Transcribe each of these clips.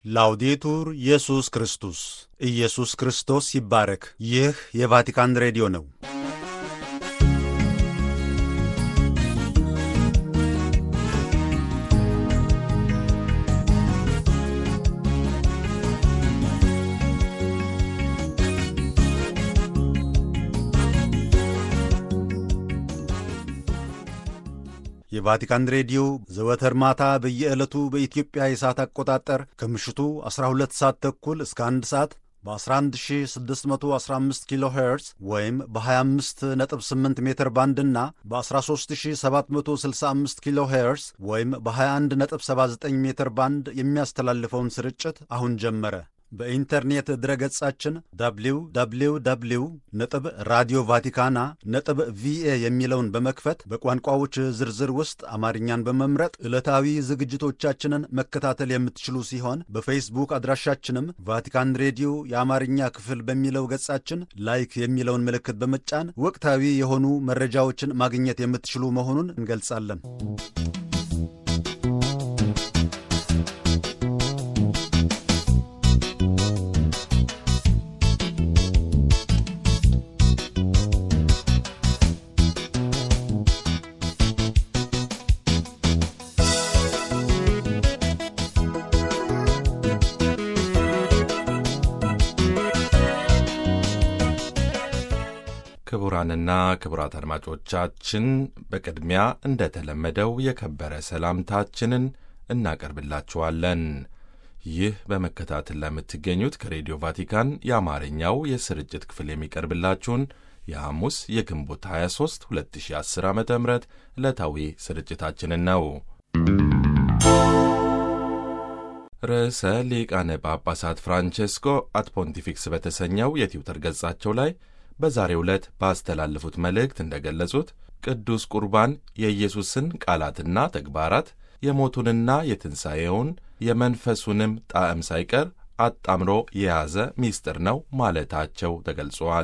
ላውዴቱር ኢየሱስ ክርስቶስ ኢየሱስ ክርስቶስ ይባረክ። ይህ የቫቲካን ሬዲዮ ነው። የቫቲካን ሬዲዮ ዘወትር ማታ በየዕለቱ በኢትዮጵያ የሰዓት አቆጣጠር ከምሽቱ 12 ሰዓት ተኩል እስከ 1 ሰዓት በ11615 ኪሎ ሄርዝ ወይም በ258 ሜትር ባንድ እና በ13765 ኪሎ ሄርዝ ወይም በ2179 ሜትር ባንድ የሚያስተላልፈውን ስርጭት አሁን ጀመረ። በኢንተርኔት ድረገጻችን www ነጥብ ራዲዮ ቫቲካና ነጥብ ቪኤ የሚለውን በመክፈት በቋንቋዎች ዝርዝር ውስጥ አማርኛን በመምረጥ ዕለታዊ ዝግጅቶቻችንን መከታተል የምትችሉ ሲሆን በፌስቡክ አድራሻችንም ቫቲካን ሬዲዮ የአማርኛ ክፍል በሚለው ገጻችን ላይክ የሚለውን ምልክት በመጫን ወቅታዊ የሆኑ መረጃዎችን ማግኘት የምትችሉ መሆኑን እንገልጻለን። ክቡራንና ክቡራት አድማጮቻችን በቅድሚያ እንደተለመደው የከበረ ሰላምታችንን እናቀርብላችኋለን። ይህ በመከታተል ለምትገኙት ከሬዲዮ ቫቲካን የአማርኛው የስርጭት ክፍል የሚቀርብላችሁን የሐሙስ የግንቦት 23 2010 ዓ ም ዕለታዊ ስርጭታችንን ነው። ርዕሰ ሊቃነ ጳጳሳት ፍራንቼስኮ አት ፖንቲፊክስ በተሰኘው የትዊተር ገጻቸው ላይ በዛሬው ዕለት ባስተላለፉት መልእክት እንደገለጹት ቅዱስ ቁርባን የኢየሱስን ቃላትና ተግባራት የሞቱንና የትንሣኤውን የመንፈሱንም ጣዕም ሳይቀር አጣምሮ የያዘ ምስጢር ነው ማለታቸው ተገልጿል።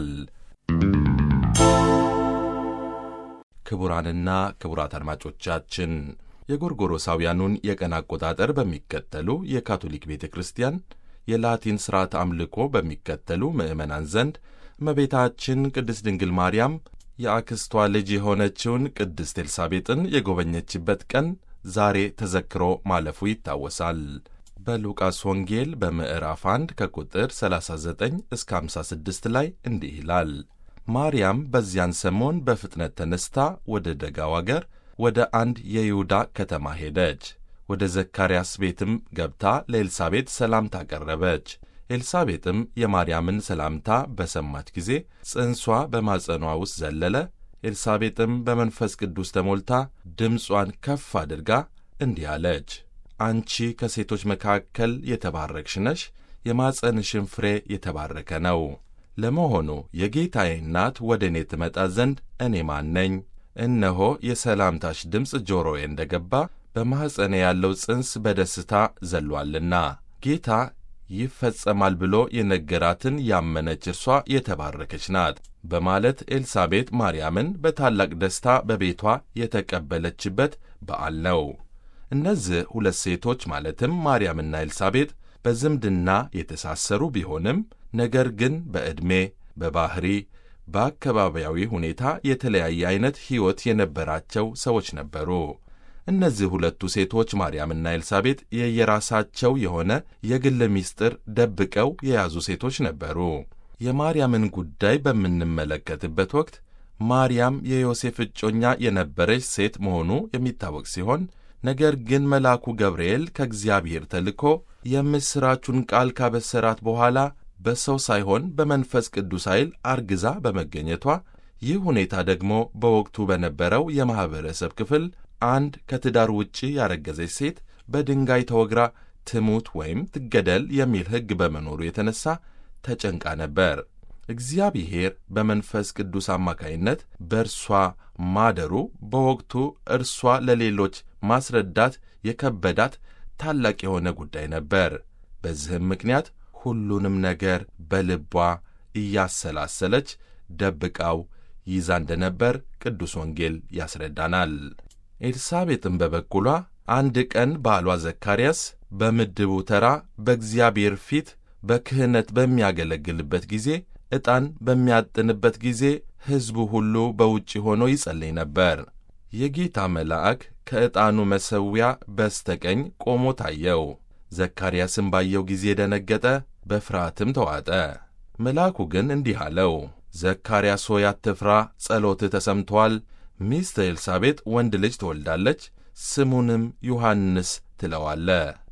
ክቡራንና ክቡራት አድማጮቻችን የጎርጎሮሳውያኑን የቀን አቆጣጠር በሚከተሉ የካቶሊክ ቤተ ክርስቲያን የላቲን ሥርዓት አምልኮ በሚከተሉ ምዕመናን ዘንድ እመቤታችን ቅድስት ድንግል ማርያም የአክስቷ ልጅ የሆነችውን ቅድስት ኤልሳቤጥን የጎበኘችበት ቀን ዛሬ ተዘክሮ ማለፉ ይታወሳል። በሉቃስ ወንጌል በምዕራፍ 1 ከቁጥር 39 እስከ 56 ላይ እንዲህ ይላል። ማርያም በዚያን ሰሞን በፍጥነት ተነስታ ወደ ደጋው አገር ወደ አንድ የይሁዳ ከተማ ሄደች። ወደ ዘካርያስ ቤትም ገብታ ለኤልሳቤጥ ሰላምታ ቀረበች። ኤልሳቤጥም የማርያምን ሰላምታ በሰማች ጊዜ ጽንሷ በማጸኗ ውስጥ ዘለለ። ኤልሳቤጥም በመንፈስ ቅዱስ ተሞልታ ድምጿን ከፍ አድርጋ እንዲህ አለች፣ አንቺ ከሴቶች መካከል የተባረክሽ ነሽ፣ የማጸንሽን ፍሬ የተባረከ ነው። ለመሆኑ የጌታዬ እናት ወደ እኔ ትመጣ ዘንድ እኔ ማን ነኝ? እነሆ የሰላምታሽ ድምፅ ጆሮዬ እንደ ገባ በማኅፀኔ ያለው ጽንስ በደስታ ዘሏልና ጌታ ይፈጸማል ብሎ የነገራትን ያመነች እርሷ የተባረከች ናት በማለት ኤልሳቤጥ ማርያምን በታላቅ ደስታ በቤቷ የተቀበለችበት በዓል ነው። እነዚህ ሁለት ሴቶች ማለትም ማርያምና ኤልሳቤጥ በዝምድና የተሳሰሩ ቢሆንም ነገር ግን በዕድሜ፣ በባሕሪ፣ በአካባቢያዊ ሁኔታ የተለያየ ዐይነት ሕይወት የነበራቸው ሰዎች ነበሩ። እነዚህ ሁለቱ ሴቶች ማርያምና ኤልሳቤጥ የየራሳቸው የሆነ የግል ምስጢር ደብቀው የያዙ ሴቶች ነበሩ። የማርያምን ጉዳይ በምንመለከትበት ወቅት ማርያም የዮሴፍ እጮኛ የነበረች ሴት መሆኑ የሚታወቅ ሲሆን ነገር ግን መልአኩ ገብርኤል ከእግዚአብሔር ተልኮ የምሥራቹን ቃል ካበሰራት በኋላ በሰው ሳይሆን በመንፈስ ቅዱስ ኃይል አርግዛ በመገኘቷ ይህ ሁኔታ ደግሞ በወቅቱ በነበረው የማኅበረሰብ ክፍል አንድ ከትዳር ውጪ ያረገዘች ሴት በድንጋይ ተወግራ ትሙት ወይም ትገደል የሚል ሕግ በመኖሩ የተነሳ ተጨንቃ ነበር። እግዚአብሔር በመንፈስ ቅዱስ አማካይነት በእርሷ ማደሩ በወቅቱ እርሷ ለሌሎች ማስረዳት የከበዳት ታላቅ የሆነ ጉዳይ ነበር። በዚህም ምክንያት ሁሉንም ነገር በልቧ እያሰላሰለች ደብቃው ይዛ እንደነበር ቅዱስ ወንጌል ያስረዳናል። ኤልሳቤጥም በበኩሏ አንድ ቀን ባሏ ዘካርያስ በምድቡ ተራ በእግዚአብሔር ፊት በክህነት በሚያገለግልበት ጊዜ ዕጣን በሚያጥንበት ጊዜ ሕዝቡ ሁሉ በውጭ ሆኖ ይጸልይ ነበር። የጌታ መልአክ ከዕጣኑ መሠዊያ በስተቀኝ ቆሞ ታየው። ዘካርያስም ባየው ጊዜ ደነገጠ፣ በፍርሃትም ተዋጠ። መልአኩ ግን እንዲህ አለው፣ ዘካርያስ ሆይ አትፍራ፣ ጸሎትህ ተሰምቶአል። ሚስት ኤልሳቤጥ ወንድ ልጅ ትወልዳለች፣ ስሙንም ዮሐንስ ትለዋለ።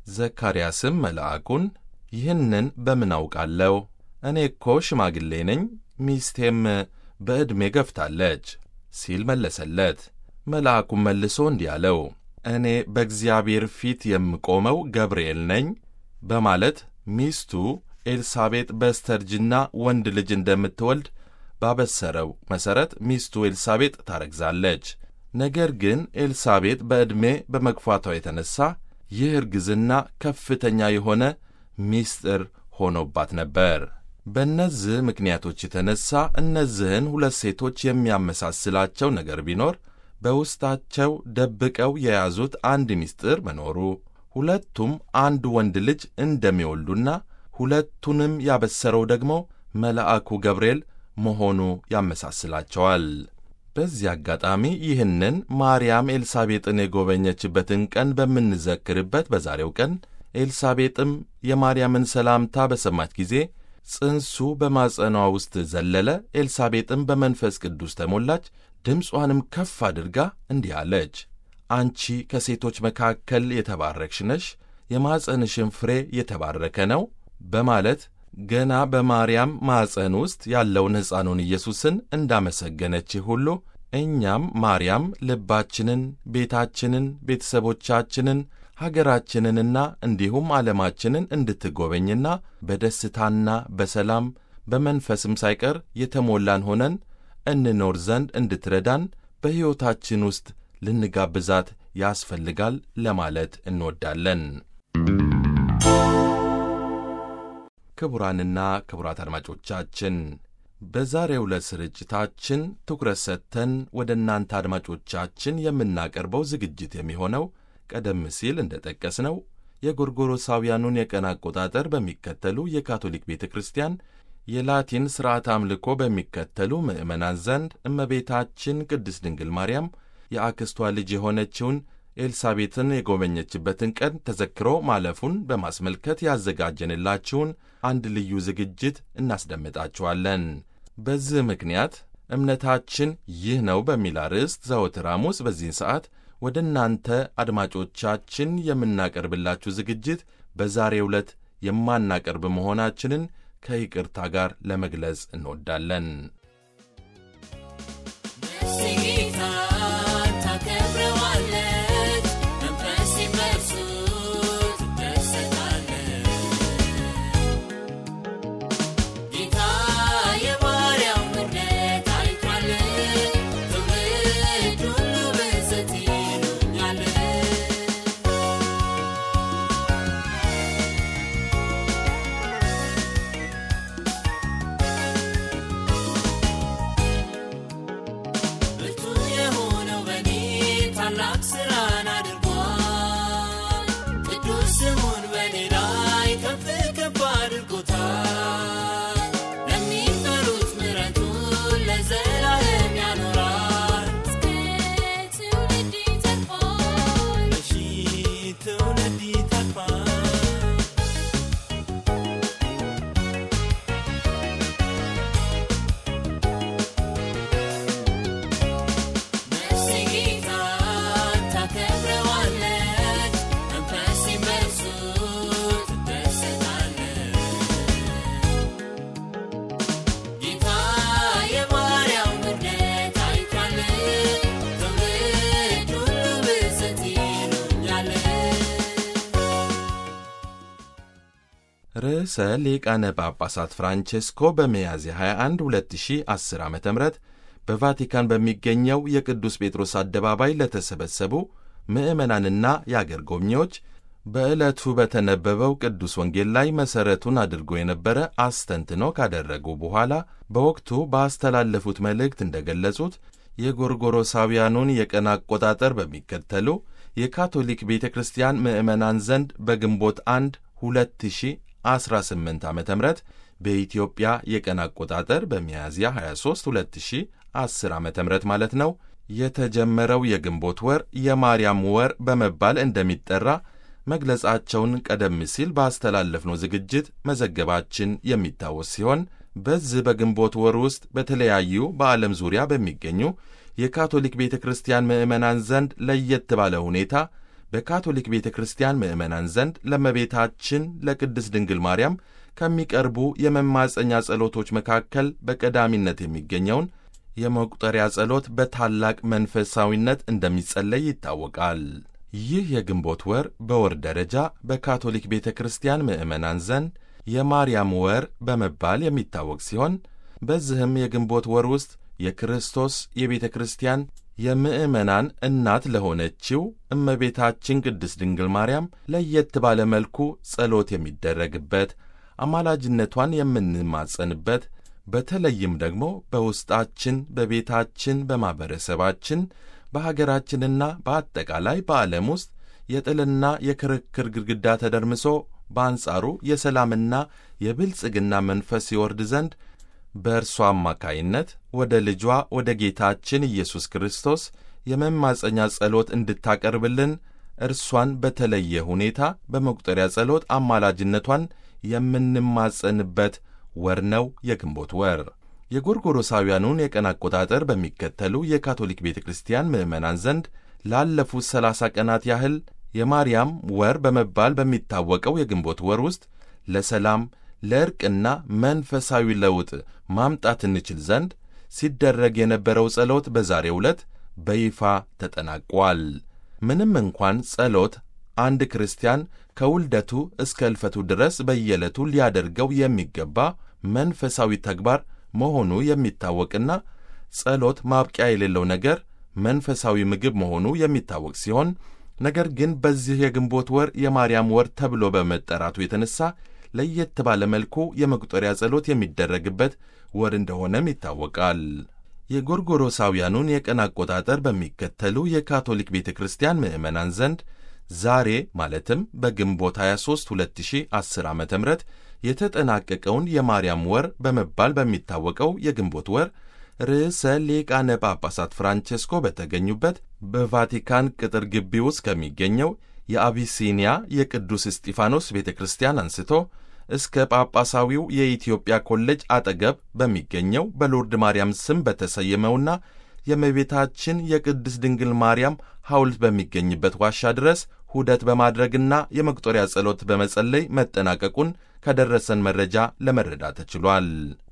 ዘካርያስም መልአኩን ይህንን በምን አውቃለሁ? እኔ እኮ ሽማግሌ ነኝ፣ ሚስቴም በዕድሜ ገፍታለች ሲል መለሰለት። መልአኩም መልሶ እንዲህ አለው፣ እኔ በእግዚአብሔር ፊት የምቆመው ገብርኤል ነኝ በማለት ሚስቱ ኤልሳቤጥ በስተርጅና ወንድ ልጅ እንደምትወልድ ባበሰረው መሠረት ሚስቱ ኤልሳቤጥ ታረግዛለች። ነገር ግን ኤልሳቤጥ በዕድሜ በመግፋቷ የተነሣ ይህ እርግዝና ከፍተኛ የሆነ ምስጢር ሆኖባት ነበር። በእነዚህ ምክንያቶች የተነሣ እነዚህን ሁለት ሴቶች የሚያመሳስላቸው ነገር ቢኖር በውስጣቸው ደብቀው የያዙት አንድ ምስጢር መኖሩ፣ ሁለቱም አንድ ወንድ ልጅ እንደሚወልዱና ሁለቱንም ያበሰረው ደግሞ መልአኩ ገብርኤል መሆኑ ያመሳስላቸዋል። በዚህ አጋጣሚ ይህንን ማርያም ኤልሳቤጥን የጎበኘችበትን ቀን በምንዘክርበት በዛሬው ቀን ኤልሳቤጥም የማርያምን ሰላምታ በሰማች ጊዜ ጽንሱ በማጸኗ ውስጥ ዘለለ። ኤልሳቤጥም በመንፈስ ቅዱስ ተሞላች። ድምጿንም ከፍ አድርጋ እንዲህ አለች፣ አንቺ ከሴቶች መካከል የተባረክሽ ነሽ፣ የማጸንሽን ፍሬ የተባረከ ነው በማለት ገና በማርያም ማፀን ውስጥ ያለውን ሕፃኑን ኢየሱስን እንዳመሰገነች ሁሉ እኛም ማርያም ልባችንን፣ ቤታችንን፣ ቤተሰቦቻችንን፣ ሀገራችንንና እንዲሁም ዓለማችንን እንድትጎበኝና በደስታና በሰላም በመንፈስም ሳይቀር የተሞላን ሆነን እንኖር ዘንድ እንድትረዳን በሕይወታችን ውስጥ ልንጋብዛት ያስፈልጋል ለማለት እንወዳለን። ክቡራንና ክቡራት አድማጮቻችን በዛሬው ዕለት ስርጭታችን ትኩረት ሰጥተን ወደ እናንተ አድማጮቻችን የምናቀርበው ዝግጅት የሚሆነው ቀደም ሲል እንደ ጠቀስነው የጎርጎሮሳውያኑን የቀን አቆጣጠር በሚከተሉ የካቶሊክ ቤተ ክርስቲያን የላቲን ሥርዓት አምልኮ በሚከተሉ ምዕመናን ዘንድ እመቤታችን ቅድስት ድንግል ማርያም የአክስቷ ልጅ የሆነችውን ኤልሳቤጥን የጎበኘችበትን ቀን ተዘክሮ ማለፉን በማስመልከት ያዘጋጀንላችሁን አንድ ልዩ ዝግጅት እናስደምጣችኋለን። በዚህ ምክንያት እምነታችን ይህ ነው በሚል አርዕስት ዘወትር ሐሙስ በዚህን ሰዓት ወደ እናንተ አድማጮቻችን የምናቀርብላችሁ ዝግጅት በዛሬው ዕለት የማናቀርብ መሆናችንን ከይቅርታ ጋር ለመግለጽ እንወዳለን። ርዕሰ ሊቃነ ጳጳሳት ፍራንቼስኮ በሚያዝያ 21 2010 ዓ ም በቫቲካን በሚገኘው የቅዱስ ጴጥሮስ አደባባይ ለተሰበሰቡ ምዕመናንና የአገር ጎብኚዎች በዕለቱ በተነበበው ቅዱስ ወንጌል ላይ መሠረቱን አድርጎ የነበረ አስተንትኖ ካደረጉ በኋላ በወቅቱ ባስተላለፉት መልእክት እንደገለጹት የጎርጎሮሳውያኑን የቀን አቆጣጠር በሚከተሉ የካቶሊክ ቤተ ክርስቲያን ምዕመናን ዘንድ በግንቦት 1 2018 ዓ ም በኢትዮጵያ የቀን አቆጣጠር በሚያዝያ 23 2010 ዓ ም ማለት ነው የተጀመረው የግንቦት ወር የማርያም ወር በመባል እንደሚጠራ መግለጻቸውን ቀደም ሲል ባስተላለፍነው ዝግጅት መዘገባችን የሚታወስ ሲሆን በዚህ በግንቦት ወር ውስጥ በተለያዩ በዓለም ዙሪያ በሚገኙ የካቶሊክ ቤተ ክርስቲያን ምዕመናን ዘንድ ለየት ባለ ሁኔታ በካቶሊክ ቤተ ክርስቲያን ምዕመናን ዘንድ ለእመቤታችን ለቅድስት ድንግል ማርያም ከሚቀርቡ የመማፀኛ ጸሎቶች መካከል በቀዳሚነት የሚገኘውን የመቁጠሪያ ጸሎት በታላቅ መንፈሳዊነት እንደሚጸለይ ይታወቃል። ይህ የግንቦት ወር በወር ደረጃ በካቶሊክ ቤተ ክርስቲያን ምዕመናን ዘንድ የማርያም ወር በመባል የሚታወቅ ሲሆን በዚህም የግንቦት ወር ውስጥ የክርስቶስ የቤተ ክርስቲያን የምዕመናን እናት ለሆነችው እመቤታችን ቅድስት ድንግል ማርያም ለየት ባለ መልኩ ጸሎት የሚደረግበት፣ አማላጅነቷን የምንማጸንበት በተለይም ደግሞ በውስጣችን፣ በቤታችን፣ በማኅበረሰባችን፣ በሀገራችንና በአጠቃላይ በዓለም ውስጥ የጥልና የክርክር ግድግዳ ተደርምሶ በአንጻሩ የሰላምና የብልጽግና መንፈስ ይወርድ ዘንድ በእርሷ አማካይነት ወደ ልጇ ወደ ጌታችን ኢየሱስ ክርስቶስ የመማፀኛ ጸሎት እንድታቀርብልን እርሷን በተለየ ሁኔታ በመቁጠሪያ ጸሎት አማላጅነቷን የምንማጸንበት ወር ነው የግንቦት ወር። የጎርጎሮሳውያኑን የቀን አቆጣጠር በሚከተሉ የካቶሊክ ቤተ ክርስቲያን ምዕመናን ዘንድ ላለፉት ሰላሳ ቀናት ያህል የማርያም ወር በመባል በሚታወቀው የግንቦት ወር ውስጥ ለሰላም ለእርቅና መንፈሳዊ ለውጥ ማምጣት እንችል ዘንድ ሲደረግ የነበረው ጸሎት በዛሬው ዕለት በይፋ ተጠናቋል። ምንም እንኳን ጸሎት አንድ ክርስቲያን ከውልደቱ እስከ እልፈቱ ድረስ በየዕለቱ ሊያደርገው የሚገባ መንፈሳዊ ተግባር መሆኑ የሚታወቅና ጸሎት ማብቂያ የሌለው ነገር መንፈሳዊ ምግብ መሆኑ የሚታወቅ ሲሆን ነገር ግን በዚህ የግንቦት ወር የማርያም ወር ተብሎ በመጠራቱ የተነሳ ለየት ባለ መልኩ የመቁጠሪያ ጸሎት የሚደረግበት ወር እንደሆነም ይታወቃል። የጎርጎሮሳውያኑን የቀን አቆጣጠር በሚከተሉ የካቶሊክ ቤተ ክርስቲያን ምዕመናን ዘንድ ዛሬ ማለትም በግንቦት 23 2010 ዓ ም የተጠናቀቀውን የማርያም ወር በመባል በሚታወቀው የግንቦት ወር ርዕሰ ሊቃነ ጳጳሳት ፍራንቼስኮ በተገኙበት በቫቲካን ቅጥር ግቢ ውስጥ ከሚገኘው የአቢሲኒያ የቅዱስ እስጢፋኖስ ቤተ ክርስቲያን አንስቶ እስከ ጳጳሳዊው የኢትዮጵያ ኮሌጅ አጠገብ በሚገኘው በሎርድ ማርያም ስም በተሰየመውና የእመቤታችን የቅድስት ድንግል ማርያም ሐውልት በሚገኝበት ዋሻ ድረስ ሁደት በማድረግና የመቁጠሪያ ጸሎት በመጸለይ መጠናቀቁን ከደረሰን መረጃ ለመረዳት ተችሏል።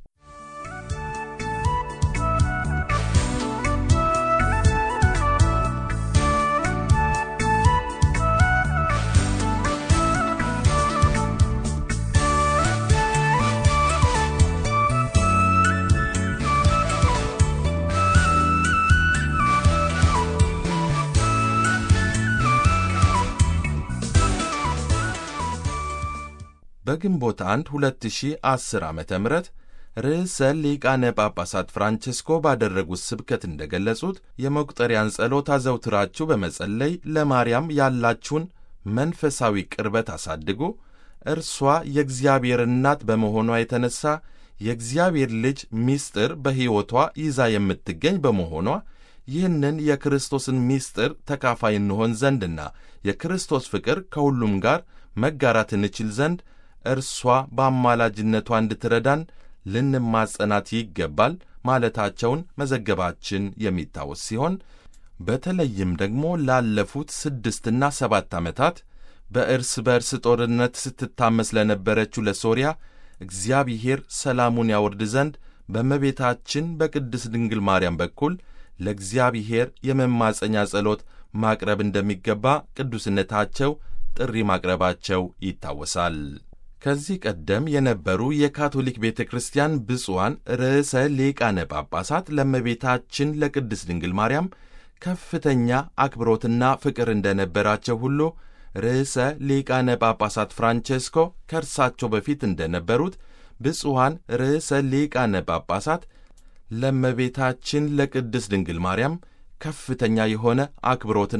በግንቦት 1 2010 ዓ ም ርዕሰ ሊቃነ ጳጳሳት ፍራንቼስኮ ባደረጉት ስብከት እንደገለጹት የመቁጠሪያን ጸሎት አዘውትራችሁ በመጸለይ ለማርያም ያላችሁን መንፈሳዊ ቅርበት አሳድጉ። እርሷ የእግዚአብሔር እናት በመሆኗ የተነሳ የእግዚአብሔር ልጅ ምስጢር በሕይወቷ ይዛ የምትገኝ በመሆኗ ይህንን የክርስቶስን ምስጢር ተካፋይ እንሆን ዘንድና የክርስቶስ ፍቅር ከሁሉም ጋር መጋራት እንችል ዘንድ እርሷ በአማላጅነቷ እንድትረዳን ልንማጸናት ይገባል ማለታቸውን መዘገባችን የሚታወስ ሲሆን በተለይም ደግሞ ላለፉት ስድስትና ሰባት ዓመታት በእርስ በእርስ ጦርነት ስትታመስ ለነበረችው ለሶርያ እግዚአብሔር ሰላሙን ያወርድ ዘንድ በእመቤታችን በቅድስት ድንግል ማርያም በኩል ለእግዚአብሔር የመማፀኛ ጸሎት ማቅረብ እንደሚገባ ቅዱስነታቸው ጥሪ ማቅረባቸው ይታወሳል። ከዚህ ቀደም የነበሩ የካቶሊክ ቤተ ክርስቲያን ብፁዓን ርዕሰ ሊቃነ ጳጳሳት ለእመቤታችን ለቅድስት ድንግል ማርያም ከፍተኛ አክብሮትና ፍቅር እንደነበራቸው ሁሉ ርዕሰ ሊቃነ ጳጳሳት ፍራንቼስኮ ከእርሳቸው በፊት እንደነበሩት ብፁዓን ርዕሰ ሊቃነ ጳጳሳት ለእመቤታችን ለቅድስት ድንግል ማርያም ከፍተኛ የሆነ አክብሮትና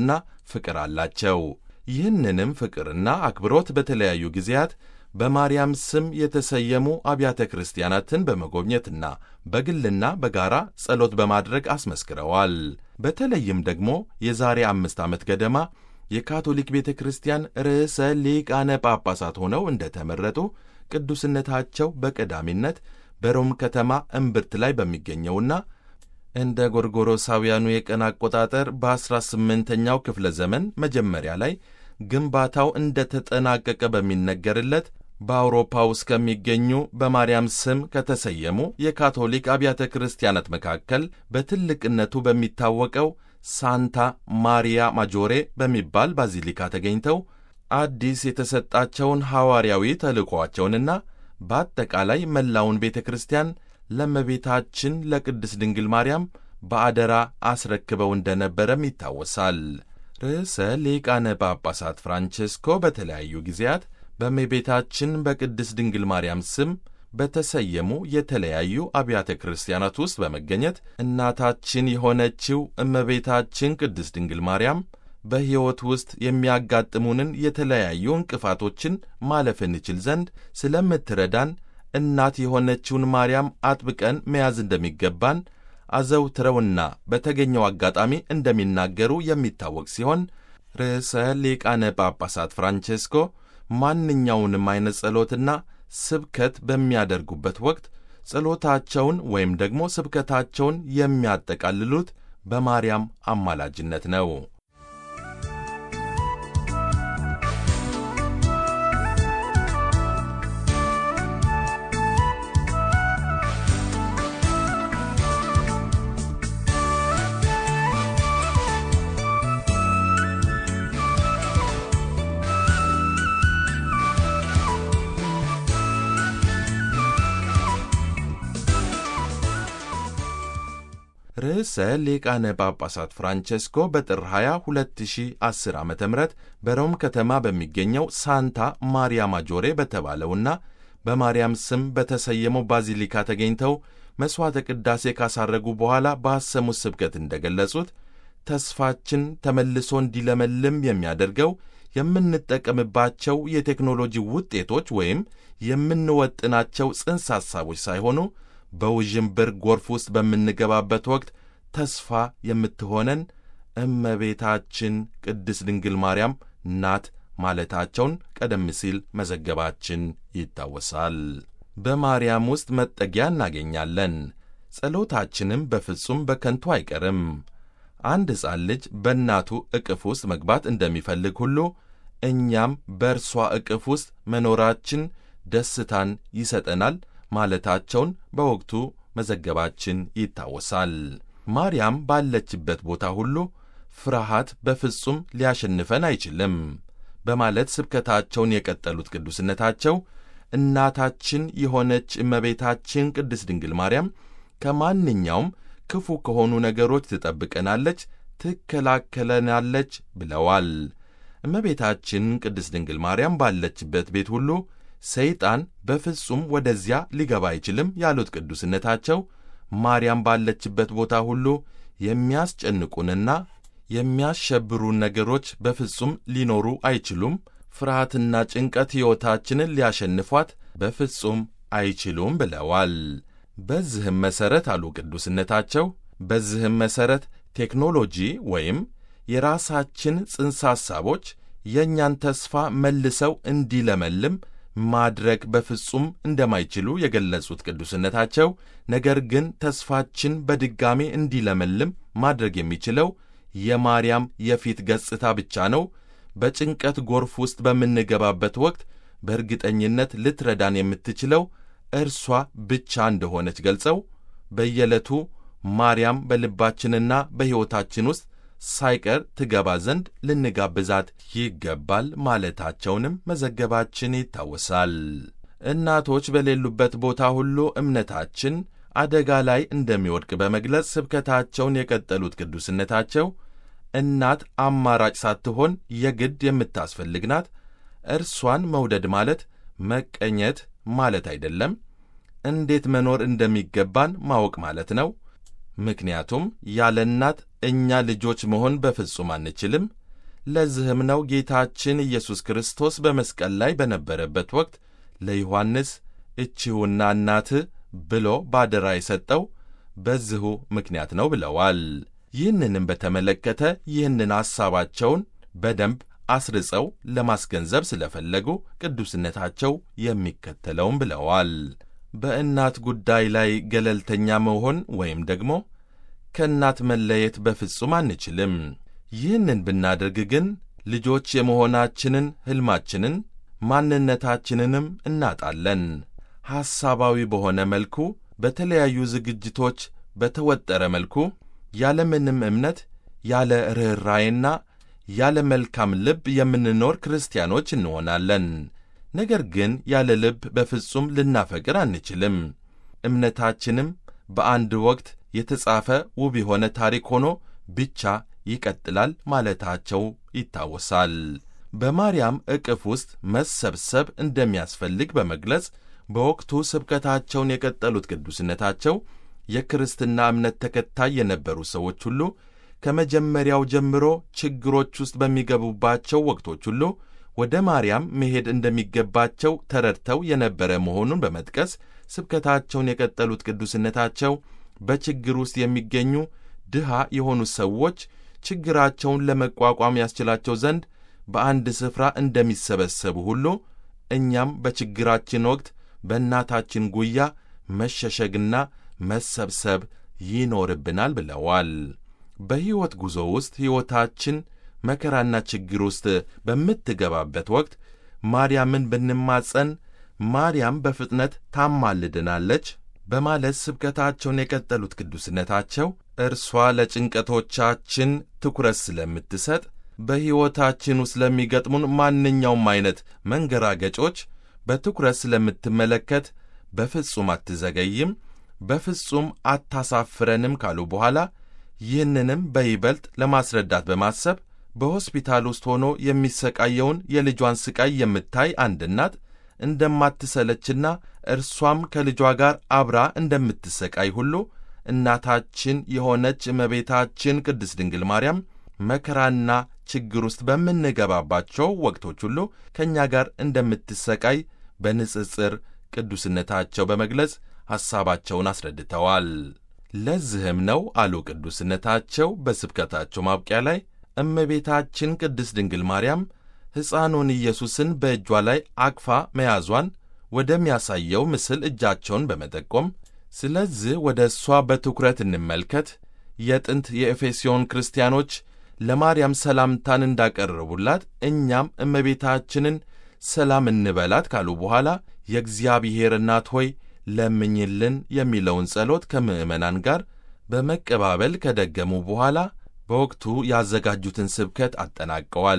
ፍቅር አላቸው። ይህንንም ፍቅርና አክብሮት በተለያዩ ጊዜያት በማርያም ስም የተሰየሙ አብያተ ክርስቲያናትን በመጎብኘትና በግልና በጋራ ጸሎት በማድረግ አስመስክረዋል። በተለይም ደግሞ የዛሬ አምስት ዓመት ገደማ የካቶሊክ ቤተ ክርስቲያን ርዕሰ ሊቃነ ጳጳሳት ሆነው እንደተመረጡ ቅዱስነታቸው በቀዳሚነት በሮም ከተማ እምብርት ላይ በሚገኘውና እንደ ጎርጎሮሳውያኑ የቀን አቆጣጠር በ18ኛው ክፍለ ዘመን መጀመሪያ ላይ ግንባታው እንደተጠናቀቀ በሚነገርለት በአውሮፓ ውስጥ ከሚገኙ በማርያም ስም ከተሰየሙ የካቶሊክ አብያተ ክርስቲያናት መካከል በትልቅነቱ በሚታወቀው ሳንታ ማሪያ ማጆሬ በሚባል ባዚሊካ ተገኝተው አዲስ የተሰጣቸውን ሐዋርያዊ ተልእኮአቸውንና በአጠቃላይ መላውን ቤተ ክርስቲያን ለእመቤታችን ለቅድስት ድንግል ማርያም በአደራ አስረክበው እንደነበረም ይታወሳል። ርዕሰ ሊቃነ ጳጳሳት ፍራንቼስኮ በተለያዩ ጊዜያት በእመቤታችን በቅድስት ድንግል ማርያም ስም በተሰየሙ የተለያዩ አብያተ ክርስቲያናት ውስጥ በመገኘት እናታችን የሆነችው እመቤታችን ቅድስት ድንግል ማርያም በሕይወት ውስጥ የሚያጋጥሙንን የተለያዩ እንቅፋቶችን ማለፍ እንችል ዘንድ ስለምትረዳን እናት የሆነችውን ማርያም አጥብቀን መያዝ እንደሚገባን አዘውትረውና በተገኘው አጋጣሚ እንደሚናገሩ የሚታወቅ ሲሆን ርዕሰ ሊቃነ ጳጳሳት ፍራንቼስኮ ማንኛውንም አይነት ጸሎትና ስብከት በሚያደርጉበት ወቅት ጸሎታቸውን ወይም ደግሞ ስብከታቸውን የሚያጠቃልሉት በማርያም አማላጅነት ነው። ርዕሰ ሊቃነ ጳጳሳት ፍራንቼስኮ በጥር 20 2010 ዓ ም በሮም ከተማ በሚገኘው ሳንታ ማሪያ ማጆሬ በተባለውና በማርያም ስም በተሰየመው ባዚሊካ ተገኝተው መሥዋዕተ ቅዳሴ ካሳረጉ በኋላ ባሰሙት ስብከት እንደገለጹት ተስፋችን ተመልሶ እንዲለመልም የሚያደርገው የምንጠቀምባቸው የቴክኖሎጂ ውጤቶች ወይም የምንወጥናቸው ጽንሰ ሐሳቦች ሳይሆኑ በውዥንብር ጎርፍ ውስጥ በምንገባበት ወቅት ተስፋ የምትሆነን እመቤታችን ቅድስት ድንግል ማርያም ናት ማለታቸውን ቀደም ሲል መዘገባችን ይታወሳል። በማርያም ውስጥ መጠጊያ እናገኛለን፣ ጸሎታችንም በፍጹም በከንቱ አይቀርም። አንድ ሕፃን ልጅ በእናቱ ዕቅፍ ውስጥ መግባት እንደሚፈልግ ሁሉ እኛም በእርሷ ዕቅፍ ውስጥ መኖራችን ደስታን ይሰጠናል ማለታቸውን በወቅቱ መዘገባችን ይታወሳል። ማርያም ባለችበት ቦታ ሁሉ ፍርሃት በፍጹም ሊያሸንፈን አይችልም በማለት ስብከታቸውን የቀጠሉት ቅዱስነታቸው እናታችን የሆነች እመቤታችን ቅድስት ድንግል ማርያም ከማንኛውም ክፉ ከሆኑ ነገሮች ትጠብቀናለች፣ ትከላከለናለች ብለዋል። እመቤታችን ቅድስት ድንግል ማርያም ባለችበት ቤት ሁሉ ሰይጣን በፍጹም ወደዚያ ሊገባ አይችልም ያሉት ቅዱስነታቸው ማርያም ባለችበት ቦታ ሁሉ የሚያስጨንቁንና የሚያሸብሩን ነገሮች በፍጹም ሊኖሩ አይችሉም። ፍርሃትና ጭንቀት ሕይወታችንን ሊያሸንፏት በፍጹም አይችሉም ብለዋል። በዚህም መሠረት አሉ ቅዱስነታቸው፣ በዚህም መሠረት ቴክኖሎጂ ወይም የራሳችን ጽንሰ ሐሳቦች የእኛን ተስፋ መልሰው እንዲለመልም ማድረግ በፍጹም እንደማይችሉ የገለጹት ቅዱስነታቸው ነገር ግን ተስፋችን በድጋሜ እንዲለመልም ማድረግ የሚችለው የማርያም የፊት ገጽታ ብቻ ነው። በጭንቀት ጎርፍ ውስጥ በምንገባበት ወቅት በእርግጠኝነት ልትረዳን የምትችለው እርሷ ብቻ እንደሆነች ገልጸው በየዕለቱ ማርያም በልባችንና በሕይወታችን ውስጥ ሳይቀር ትገባ ዘንድ ልንጋብዛት ይገባል ማለታቸውንም መዘገባችን ይታወሳል። እናቶች በሌሉበት ቦታ ሁሉ እምነታችን አደጋ ላይ እንደሚወድቅ በመግለጽ ስብከታቸውን የቀጠሉት ቅዱስነታቸው እናት አማራጭ ሳትሆን የግድ የምታስፈልግ ናት። እርሷን መውደድ ማለት መቀኘት ማለት አይደለም። እንዴት መኖር እንደሚገባን ማወቅ ማለት ነው። ምክንያቱም ያለ እናት እኛ ልጆች መሆን በፍጹም አንችልም። ለዚህም ነው ጌታችን ኢየሱስ ክርስቶስ በመስቀል ላይ በነበረበት ወቅት ለዮሐንስ እችሁና እናትህ ብሎ ባደራ የሰጠው በዚሁ ምክንያት ነው ብለዋል። ይህንንም በተመለከተ ይህንን ሐሳባቸውን በደንብ አስርጸው ለማስገንዘብ ስለፈለጉ ቅዱስነታቸው የሚከተለውም ብለዋል። በእናት ጉዳይ ላይ ገለልተኛ መሆን ወይም ደግሞ ከእናት መለየት በፍጹም አንችልም። ይህንን ብናደርግ ግን ልጆች የመሆናችንን ሕልማችንን ማንነታችንንም እናጣለን። ሐሳባዊ በሆነ መልኩ በተለያዩ ዝግጅቶች በተወጠረ መልኩ ያለምንም እምነት ያለ ርኅራዬና ያለ መልካም ልብ የምንኖር ክርስቲያኖች እንሆናለን። ነገር ግን ያለ ልብ በፍጹም ልናፈቅር አንችልም። እምነታችንም በአንድ ወቅት የተጻፈ ውብ የሆነ ታሪክ ሆኖ ብቻ ይቀጥላል ማለታቸው ይታወሳል። በማርያም ዕቅፍ ውስጥ መሰብሰብ እንደሚያስፈልግ በመግለጽ በወቅቱ ስብከታቸውን የቀጠሉት ቅዱስነታቸው የክርስትና እምነት ተከታይ የነበሩ ሰዎች ሁሉ ከመጀመሪያው ጀምሮ ችግሮች ውስጥ በሚገቡባቸው ወቅቶች ሁሉ ወደ ማርያም መሄድ እንደሚገባቸው ተረድተው የነበረ መሆኑን በመጥቀስ ስብከታቸውን የቀጠሉት ቅዱስነታቸው በችግር ውስጥ የሚገኙ ድሃ የሆኑ ሰዎች ችግራቸውን ለመቋቋም ያስችላቸው ዘንድ በአንድ ስፍራ እንደሚሰበሰቡ ሁሉ እኛም በችግራችን ወቅት በእናታችን ጉያ መሸሸግና መሰብሰብ ይኖርብናል ብለዋል። በሕይወት ጉዞ ውስጥ ሕይወታችን መከራና ችግር ውስጥ በምትገባበት ወቅት ማርያምን ብንማጸን ማርያም በፍጥነት ታማልድናለች በማለት ስብከታቸውን የቀጠሉት ቅዱስነታቸው እርሷ ለጭንቀቶቻችን ትኩረት ስለምትሰጥ በሕይወታችን ውስጥ ለሚገጥሙን ማንኛውም አይነት መንገራገጮች በትኩረት ስለምትመለከት በፍጹም አትዘገይም፣ በፍጹም አታሳፍረንም ካሉ በኋላ ይህንንም በይበልጥ ለማስረዳት በማሰብ በሆስፒታል ውስጥ ሆኖ የሚሰቃየውን የልጇን ስቃይ የምታይ አንድ እናት እንደማትሰለችና እርሷም ከልጇ ጋር አብራ እንደምትሰቃይ ሁሉ እናታችን የሆነች እመቤታችን ቅድስት ድንግል ማርያም መከራና ችግር ውስጥ በምንገባባቸው ወቅቶች ሁሉ ከእኛ ጋር እንደምትሰቃይ በንጽጽር ቅዱስነታቸው በመግለጽ ሐሳባቸውን አስረድተዋል። ለዚህም ነው አሉ ቅዱስነታቸው በስብከታቸው ማብቂያ ላይ እመቤታችን ቅድስት ድንግል ማርያም ሕፃኑን ኢየሱስን በእጇ ላይ አቅፋ መያዟን ወደሚያሳየው ምስል እጃቸውን በመጠቆም ስለዚህ ወደ እሷ በትኩረት እንመልከት። የጥንት የኤፌሶን ክርስቲያኖች ለማርያም ሰላምታን እንዳቀረቡላት እኛም እመቤታችንን ሰላም እንበላት ካሉ በኋላ የእግዚአብሔር እናት ሆይ ለምኝልን የሚለውን ጸሎት ከምዕመናን ጋር በመቀባበል ከደገሙ በኋላ በወቅቱ ያዘጋጁትን ስብከት አጠናቀዋል።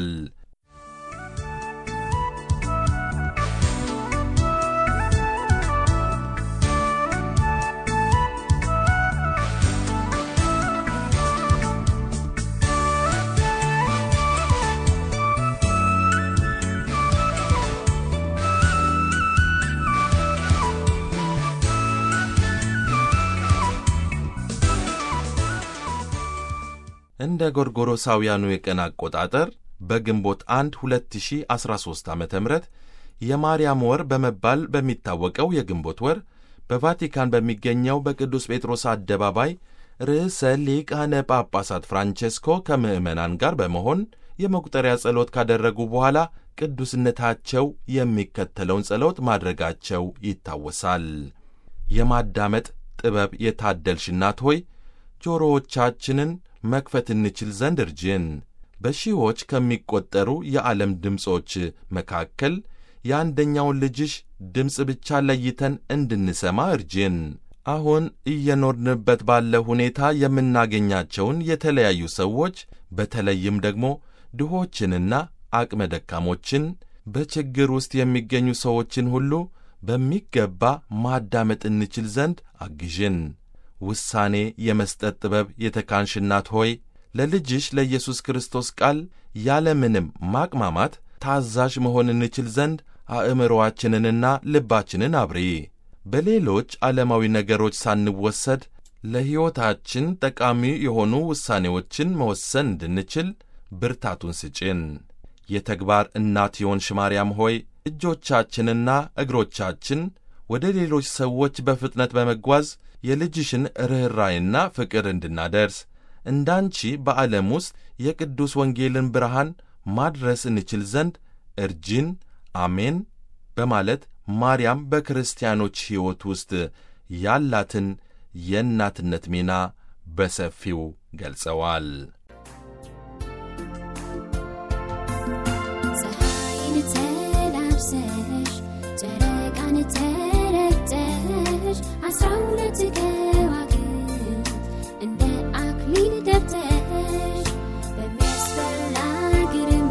እንደ ጎርጎሮሳውያኑ የቀን አቆጣጠር በግንቦት 1 2013 ዓ ም የማርያም ወር በመባል በሚታወቀው የግንቦት ወር በቫቲካን በሚገኘው በቅዱስ ጴጥሮስ አደባባይ ርዕሰ ሊቃነ ጳጳሳት ፍራንቼስኮ ከምዕመናን ጋር በመሆን የመቁጠሪያ ጸሎት ካደረጉ በኋላ ቅዱስነታቸው የሚከተለውን ጸሎት ማድረጋቸው ይታወሳል። የማዳመጥ ጥበብ የታደልሽ እናት ሆይ ጆሮዎቻችንን መክፈት እንችል ዘንድ እርጅን። በሺዎች ከሚቆጠሩ የዓለም ድምፆች መካከል የአንደኛውን ልጅሽ ድምፅ ብቻ ለይተን እንድንሰማ እርጅን። አሁን እየኖርንበት ባለ ሁኔታ የምናገኛቸውን የተለያዩ ሰዎች በተለይም ደግሞ ድሆችንና አቅመ ደካሞችን በችግር ውስጥ የሚገኙ ሰዎችን ሁሉ በሚገባ ማዳመጥ እንችል ዘንድ አግዥን። ውሳኔ የመስጠት ጥበብ የተካንሽ እናት ሆይ ለልጅሽ ለኢየሱስ ክርስቶስ ቃል ያለምንም ማቅማማት ታዛዥ መሆን እንችል ዘንድ አእምሮአችንንና ልባችንን አብሪ። በሌሎች ዓለማዊ ነገሮች ሳንወሰድ ለሕይወታችን ጠቃሚ የሆኑ ውሳኔዎችን መወሰን እንድንችል ብርታቱን ስጭን። የተግባር እናት የሆንሽ ማርያም ሆይ እጆቻችንና እግሮቻችን ወደ ሌሎች ሰዎች በፍጥነት በመጓዝ የልጅሽን ርኅራይና ፍቅር እንድናደርስ እንዳንቺ በዓለም ውስጥ የቅዱስ ወንጌልን ብርሃን ማድረስ እንችል ዘንድ እርጂን። አሜን በማለት ማርያም በክርስቲያኖች ሕይወት ውስጥ ያላትን የእናትነት ሚና በሰፊው ገልጸዋል። ፀሐይን ተላብሰሽ ጨረቃን ተረጨሽ አስራ ሁለት ከዋክብት እንደ አክሊል ደብተሽ በሚያስፈራ ግርማ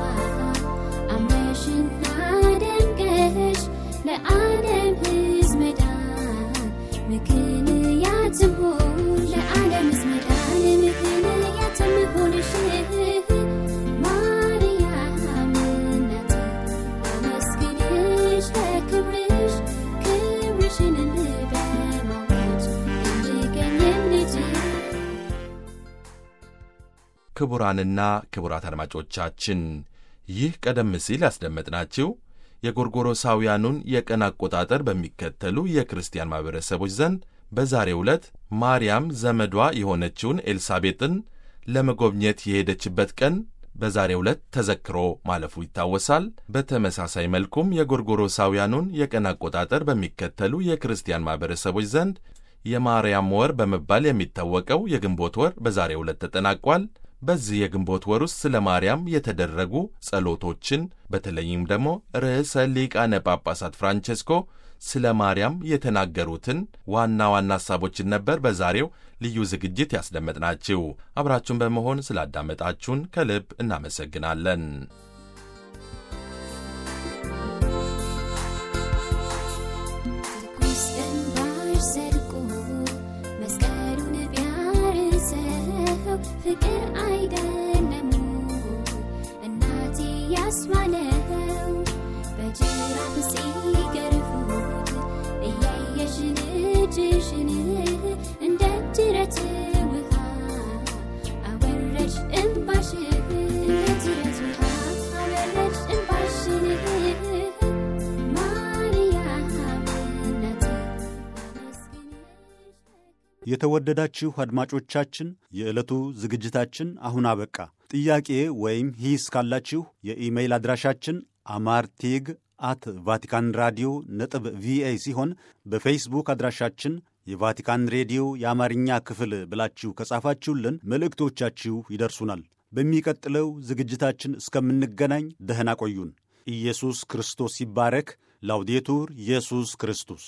አምረሽና ደምቀሽ ለዓለም ሕዝብ መዳን ምክንያትም ሆንሽ ለዓለም ሕዝብ መዳን ምክንያትም ሆንሽ ማርያም እናቴ አመስግንሽ ለክብርሽ ክብርሽን በማወጅ እንድገኝም ልጅ ክቡራንና ክቡራት አድማጮቻችን ይህ ቀደም ሲል ያስደመጥናችሁ የጎርጎሮሳውያኑን የቀን አቆጣጠር በሚከተሉ የክርስቲያን ማኅበረሰቦች ዘንድ በዛሬው ዕለት ማርያም ዘመዷ የሆነችውን ኤልሳቤጥን ለመጎብኘት የሄደችበት ቀን በዛሬው ዕለት ተዘክሮ ማለፉ ይታወሳል። በተመሳሳይ መልኩም የጎርጎሮሳውያኑን የቀን አቆጣጠር በሚከተሉ የክርስቲያን ማኅበረሰቦች ዘንድ የማርያም ወር በመባል የሚታወቀው የግንቦት ወር በዛሬው ዕለት ተጠናቋል። በዚህ የግንቦት ወር ውስጥ ስለ ማርያም የተደረጉ ጸሎቶችን በተለይም ደግሞ ርዕሰ ሊቃነ ጳጳሳት ፍራንቼስኮ ስለ ማርያም የተናገሩትን ዋና ዋና ሐሳቦችን ነበር በዛሬው ልዩ ዝግጅት ያስደመጥናችሁ። አብራችሁን በመሆን ስላዳመጣችሁን ከልብ እናመሰግናለን። ትኩስ እንባሽ ዘልቆ መስቀሉን ቢያርሰው ፍቅር አይደለም እናቴ ያስባለው በጅራፍ ሲገርፉት እያየሽ ልጅሽን እንደ ጅረት ውሃ አወረድሽ እንባሽን እንደ ጅረት ውሃ አወረድሽ እንባሽን ማርያም እናቴ አመስግንሽ የተወደዳችሁ አድማጮቻችን የዕለቱ ዝግጅታችን አሁን አበቃ። ጥያቄ ወይም ሂስ ካላችሁ የኢሜይል አድራሻችን አማርቲግ አት ቫቲካን ራዲዮ ነጥብ ቪኦኤ ሲሆን በፌስቡክ አድራሻችን የቫቲካን ሬዲዮ የአማርኛ ክፍል ብላችሁ ከጻፋችሁልን መልእክቶቻችሁ ይደርሱናል። በሚቀጥለው ዝግጅታችን እስከምንገናኝ ደህና ቆዩን። ኢየሱስ ክርስቶስ ይባረክ። ላውዴቱር ኢየሱስ ክርስቶስ